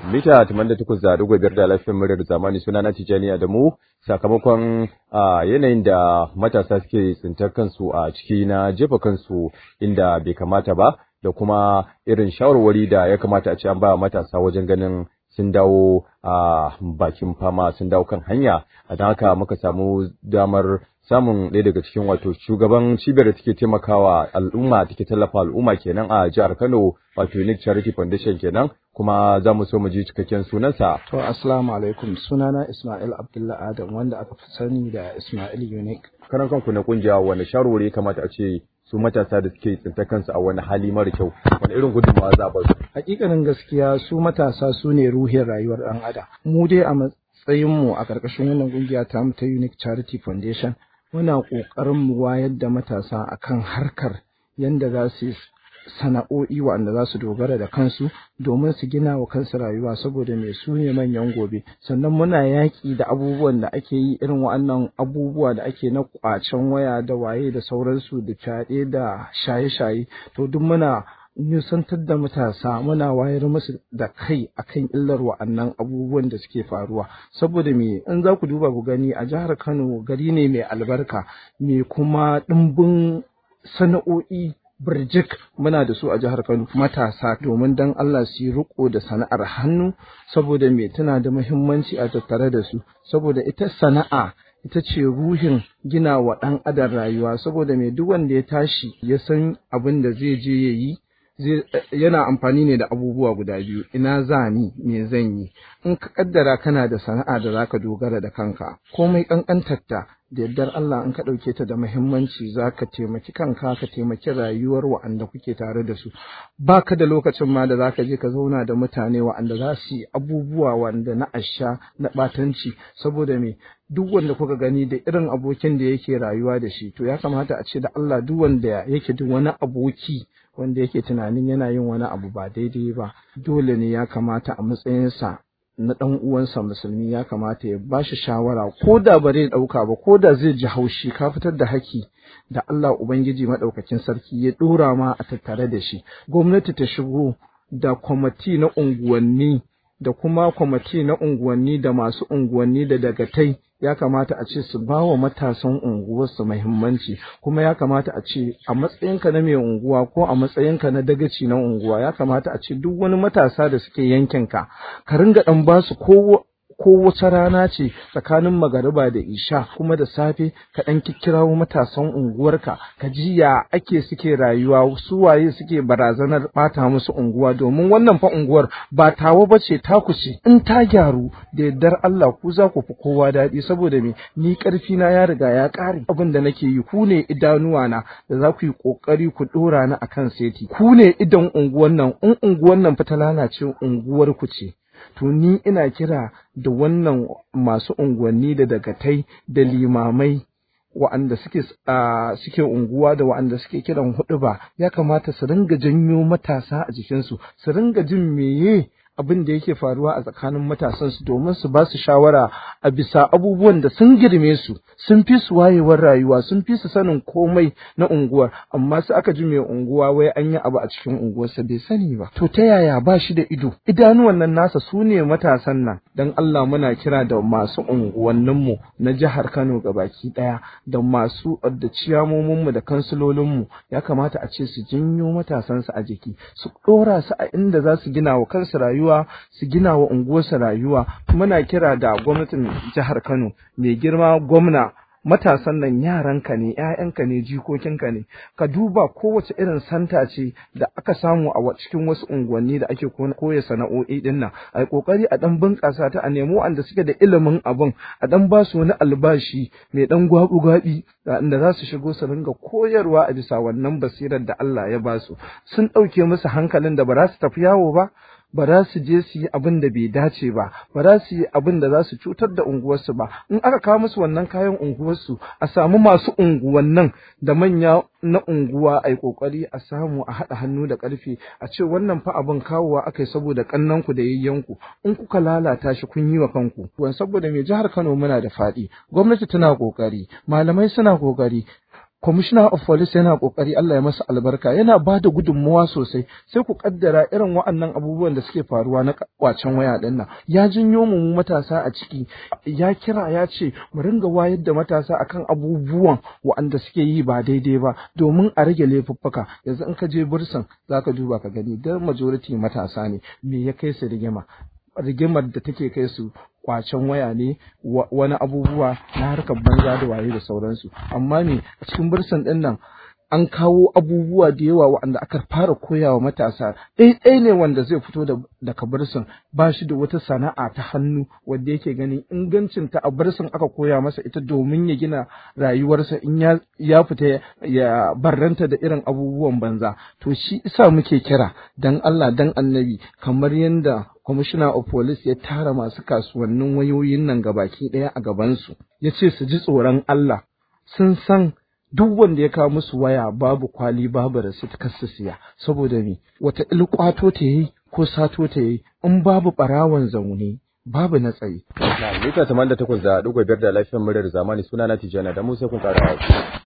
mita 88.5 da lafiyar muryar zamani suna na Tijjani Adamu sakamakon yanayin da matasa suke tsintar kansu a ciki na jefa kansu inda bai kamata ba da kuma irin shawarwari da ya kamata a ce an ba matasa wajen ganin sun dawo a bakin fama sun dawo kan hanya a don haka muka samu damar samun ɗaya daga cikin wato shugaban cibiyar da take taimakawa al'umma take tallafa al'umma kenan a jihar Kano wato Unique Charity Foundation kenan kuma za mu so mu ji cikakken sunansa. To assalamu alaikum sunana Ismail Abdullah Adam wanda aka fi sani da Ismail Unique. Karan kanku na kungiya wani shawarwari kamata a ce su matasa da suke tsinta kansu a wani hali mara kyau wani irin gudunmawa za a ba su. Hakikanin gaskiya su matasa su ne ruhin rayuwar ɗan adam. Mu dai a matsayinmu a ƙarƙashin wannan kungiya ta mu ta Unique Charity Foundation muna ƙoƙarin mu wayar da matasa akan harkar yanda za su sana'o'i waɗanda za su dogara da kansu domin su gina wa kansu rayuwa saboda mai su ne manyan gobe sannan muna yaƙi da abubuwan da ake yi irin waɗannan abubuwa da ake na ƙwacen waya da waye da sauransu da fyaɗe da shaye-shaye to duk muna nusantar da matasa muna wayar musu da kai akan illar wa'annan abubuwan da suke faruwa saboda me in za ku duba ku gani a jihar Kano gari ne mai albarka mai kuma ɗimbin sana'o'i birjik muna da su a jihar Kano matasa domin dan Allah su yi riko da sana'ar hannu saboda me tana da muhimmanci a tattare da su saboda ita sana'a ita ce ruhin gina wa ɗan adam rayuwa saboda me duk wanda ya tashi ya san abin da zai je ya yi yana amfani ne da abubuwa guda biyu ina za ni me zan yi in ka kaddara kana da sana'a da zaka dogara da kanka komai kankantarta da yardar Allah in ka ɗauke ta da muhimmanci za ka taimaki kanka ka taimaki rayuwar wa'anda kuke tare da su ba ka da lokacin ma da za ka je ka zauna da mutane wa'anda za su yi abubuwa wanda na asha na ɓatanci saboda me duk wanda kuka gani da irin abokin da yake rayuwa da shi to ya kamata a ce da Allah duk wanda yake duk wani aboki wanda yake tunanin yana yin wani abu ba daidai ba dole ne ya kamata a matsayinsa na ɗan uwansa musulmi ya kamata ya ba shi shawara ko da ba zai ɗauka ba ko da zai ji haushi ka fitar da haki da Allah Ubangiji maɗaukakin sarki ya ɗora ma a tattare da shi gwamnati ta shigo da kwamati na unguwanni da kuma kwamati na unguwanni da masu unguwanni da dagatai ya kamata a ce su ba wa matasan unguwarsu muhimmanci kuma ya kamata a ce a matsayinka na mai unguwa ko a matsayinka na dagaci na unguwa ya kamata a ce duk wani matasa da suke yankinka ka ringa ɗan ba su ko ko wata rana ce tsakanin magariba da isha kuma da safe ka ɗan kikkirawo matasan unguwarka ka ji ya ake suke rayuwa su waye suke barazanar ɓata musu unguwa domin wannan fa unguwar ba tawa ba ce taku ce in ta gyaru da yardar Allah ku za ku fi kowa daɗi saboda me ni ƙarfi na ya riga ya ƙare abin da nake yi ku ne idanuwa na da za ku yi ƙoƙari ku ɗora ni akan seti ku ne idan unguwar nan in unguwar nan fa ta lalace unguwar ku ce to ni ina kira da wannan masu unguwanni da dagatai da limamai wa'anda suke suke unguwa da wa'anda suke kiran hudu ba ya kamata su ringa janyo matasa a jikinsu su ringa jin meye abin da yake faruwa a tsakanin matasan su domin su ba su shawara a bisa abubuwan da sun girme su sun fi su wayewar rayuwa sun fi su sanin komai na unguwar amma su aka ji mai unguwa wai an yi abu a cikin unguwarsa bai sani ba to ta yaya ba shi da ido idanuwan nan nasa su ne matasan nan dan Allah muna kira da masu unguwanninmu na jihar Kano baki daya da masu da ciyamominmu da kansilolinmu ya kamata a ce su janyo matasansu a jiki su dora su a inda za su gina wa kansu rayuwa rayuwa su gina wa unguwarsa rayuwa muna kira da gwamnatin jihar Kano mai girma gwamna matasan nan yaranka ne ƴaƴanka ne jikokinka ne ka duba kowace irin santa ce da aka samu a cikin wasu unguwanni da ake koya sana'o'i din nan a kokari a dan bunƙasa ta a nemo wanda suke da ilimin abin a dan ba su wani albashi mai dan gwabu gwabi inda za su shigo su ringa koyarwa a bisa wannan basirar da Allah ya ba su sun ɗauke musu hankalin da ba za su tafi yawo ba ba za su je su yi abin da bai dace ba ba za su yi abin da za su cutar da unguwarsu ba in aka kawo musu wannan kayan unguwarsu a samu masu unguwannin da manya na unguwa a yi kokari a samu a haɗa hannu da ƙarfe a ce wannan fa abin kawowa aka yi saboda ƙannanku da yayyanku in kuka lalata shi kun yi wa kanku wan saboda mai jihar Kano muna da faɗi gwamnati tana kokari malamai suna kokari commissioner of police yana kokari Allah ya masa albarka yana ba da gudunmuwa sosai sai ku kaddara irin wa'annan abubuwan da suke faruwa na kwacen waya din nan ya jinyo mu matasa a ciki ya kira ya ce mu ringa wayar da matasa akan abubuwan wa'anda suke yi ba daidai ba domin a rage laifuffuka yanzu in ka je bursan zaka duba ka gani da majority matasa ne me ya kai su rigima rigimar da take kai su kwacen waya ne wani abubuwa na harkar banza da waye da sauransu amma ne a cikin bursan din nan an kawo abubuwa da yawa waɗanda aka fara koyawa matasa ɗaiɗai ne wanda zai fito da daga bursin ba shi da wata sana'a ta hannu wanda yake ganin ingancin ta a bursin aka koya masa ita domin ya gina rayuwarsa in ya, ya fita ya barranta da irin abubuwan banza to shi isa muke kira dan Allah dan annabi kamar yadda commissioner of police ya tara masu kasuwannin wayoyin nan gabaki ɗaya a gabansu ya ce su ji tsoron Allah sun san duk wanda ya kawo musu waya babu kwali babu rasit kar su siya saboda me wata ilkwato ta yi ko sato ta yi in babu ɓarawon zaune babu na tsaye. Na mita 88 da ɗigo biyar da lafiyar muryar zamani suna na Tijjana da Musa kun ƙara